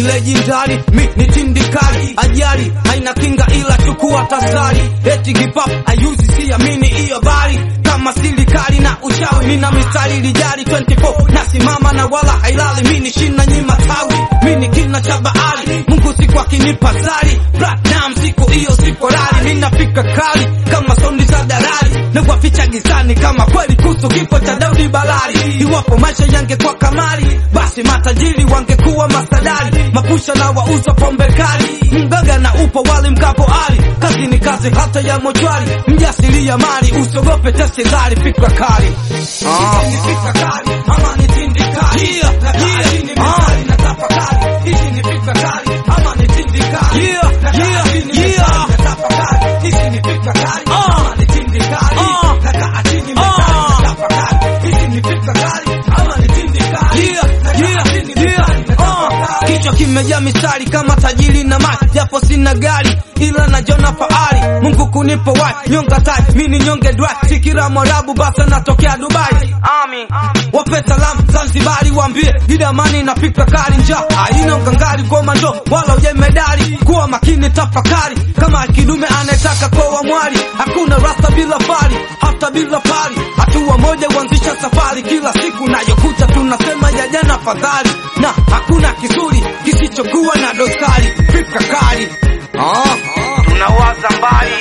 lejindari mi ni tindikali ajali haina kinga ila chukua tasari eti hip hop ayuzi siamini hiyo bari kama silikali na uchawi nina mistari lijari 24 nasimama na wala hailali mi ni shina nyima tawi mi ni kina cha bahari mungu siku akinipa zari platinum siku hiyo sipo rari ninafika kali kama sondi za darari na kuwaficha gizani kama kweli kuhusu kifo cha Daudi Balali. Iwapo maisha yangekuwa kamari, basi matajiri wangekuwa masadari, mapusha na wauza pombe kali, mgaga na upo wali mkapo ali, kazi ni kazi hata ya mochwari, mjasilia mali, usogope tesilari, fikra kali ah. fikra kali, ama ni tindikali, yeah, yeah, ah. na tafakari, hizi ni fikra kali, ama ni tindikali, yeah, yeah, yeah, na tafakari, hizi ni fikra kali, ama ni tindikali, na kaa chini mezani, na tafakari, hizi ni fikra kali, ama ni tindikali, yeah, yeah, yeah, ah. Kichwa kimejaa mistari kama tajiri na mali, japo sina gari ila najona fahari. Mungu kunipa wai nyonga tai, mini nyonge dry, sikira mwarabu basa natokea Dubai. Amin. Wape salamu Zanzibari, waambie idamani na fikra kali, njaa haina ngangari, goma ndo wala uje medali. Kuwa makini, tafakari kama kidume anayetaka koa mwali. Hakuna rasta bila fari, hata bila pari, hatua moja huanzisha safari. Kila siku nayokuta tunasema ya jana fadhali, na hakuna kizuri kisichokuwa na dosari. Fikra kali ah. Tunawaza mbali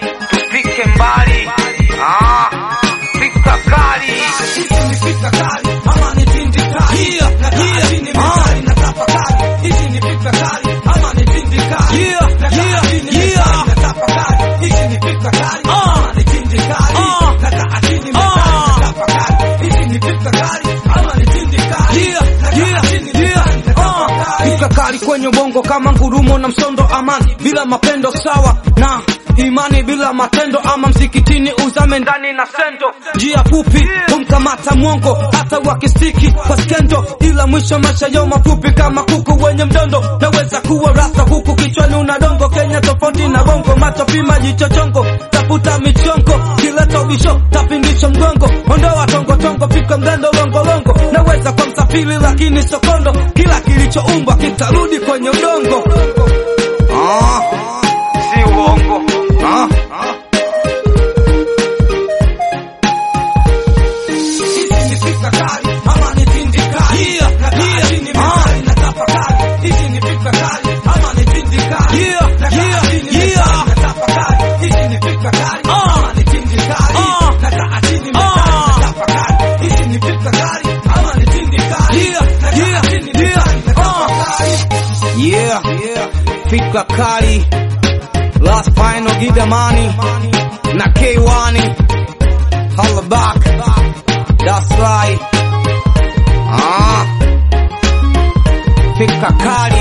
tufike mbali ah. Fikra kali hizi ni fikra kali ama ni tindi kali yeah, yeah, chini mezani na tafakari hizi ni fikra kali ama ni tindi kali yeah, yeah, yeah. na tafakari hizi ni fikra kali ama ni tindi kali na kaa chini mezani na tafakari hizi ni fikra kali ama ni tindi kali yeah, yeah, yeah. Fikra kali kwenye ubongo kama ngurumo na msondo amani bila mapendo sawa na imani bila matendo ama msikitini uzame ndani na sendo njia fupi humkamata mwongo hata wakistiki kwa skendo ila mwisho maisha yao mafupi kama kuku wenye mdondo naweza kuwa rasta huku kichwani una dongo Kenya tofauti na bongo macho pima jicho chongo tafuta michongo kileta ubisho tapindisha mgongo ondoa tongotongo fika mgando longolongo naweza kwa msafiri lakini sokondo kila kilichoumbwa kitarudi kwenye udongo ah, si uongo ah. Hizi ni fikra kali, ama ni tindi kali. Yeah, yeah, ah. na tafakari. Hizi ni fikra kali, ama ni tindi kali. Yeah, yeah, yeah. na tafakari. Hizi ni fikra kali, ama ni tindi kali. Na kaa chini mezani na tafakari. Hizi ni fikra kali, ama ni tindi kali. Na kaa chini mezani na tafakari. Yeah, yeah. Fikra kali. Last final Gidamani na K1 Holla back. That's right. Ah. Fikra kali.